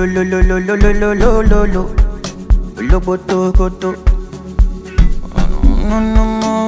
lo lo lo lo lo lo lo lo lo lo lo boto koto. No no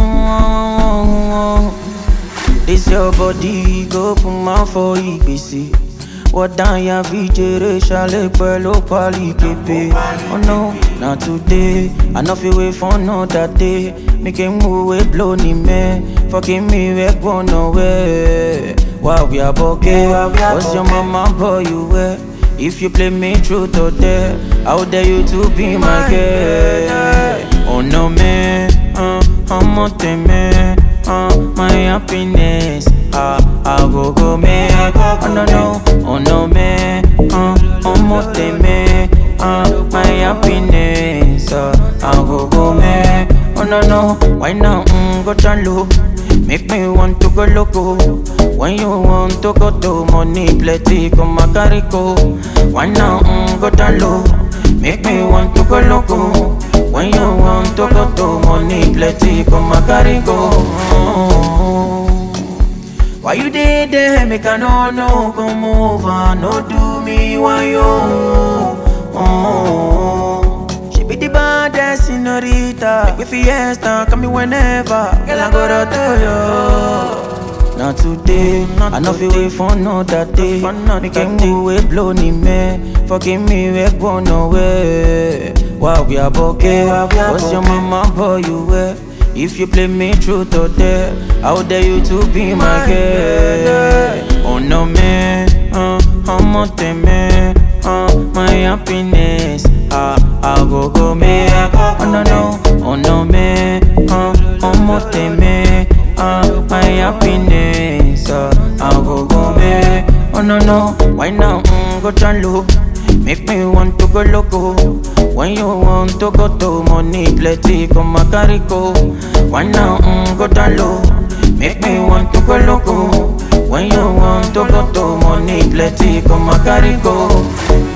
no. This your body go put my for ìgbésẹ̀. Wọ́n dá ya fi jèrè ṣàlẹ̀ pẹ̀lú pálí kébé. Oh no, na today, I no fit wait for another day. Make a move wey blow ni mẹ́, fọ́kì mi wẹ́ gbọ́nà wẹ́. Wà wí àbọ̀kẹ́, what's your mama boy you wear? If you play me truth or dare, how dare you to be my girl? Oh no man, uh, ọmọ tẹ̀mẹ́, uh, my happiness, ah, I go go man. Oh no no, oh no man, uh, ọmọ tẹ̀mẹ́, uh, my happiness, uh, I go go man. Oh no no, why now, mm, go down low. Make me want to go loco. When you want to go to money plenty, come and carry go. Why now, mm, go down low. Make me want to go loco. When you want to go to money plenty, come and carry go. Why you did there? Make I no no come over, no do me why you. Oh, she be the baddest senorita. Make me fiesta, come me whenever. Girl, I go to tell you. Not today, I know fi wait for another day. Make him move wey blow ni me. Forgive me, we go nowhere. Wow, we are okay. What's your mama boy you wear? If you play me truth or dare, how dare you to be my girl? Oh no man, uh, I'm on man, uh, my happiness, ah, I go go man. Oh no no, oh no man, uh, I'm on man, uh, my happiness, uh, I go go man. Oh no no, why now, mm, go down low. Make me want to go loco. When you want to go to money plenty, come and carry go. Why now, mm, go down low. Make me want to go loco. When you want to go to money plenty, come and carry go.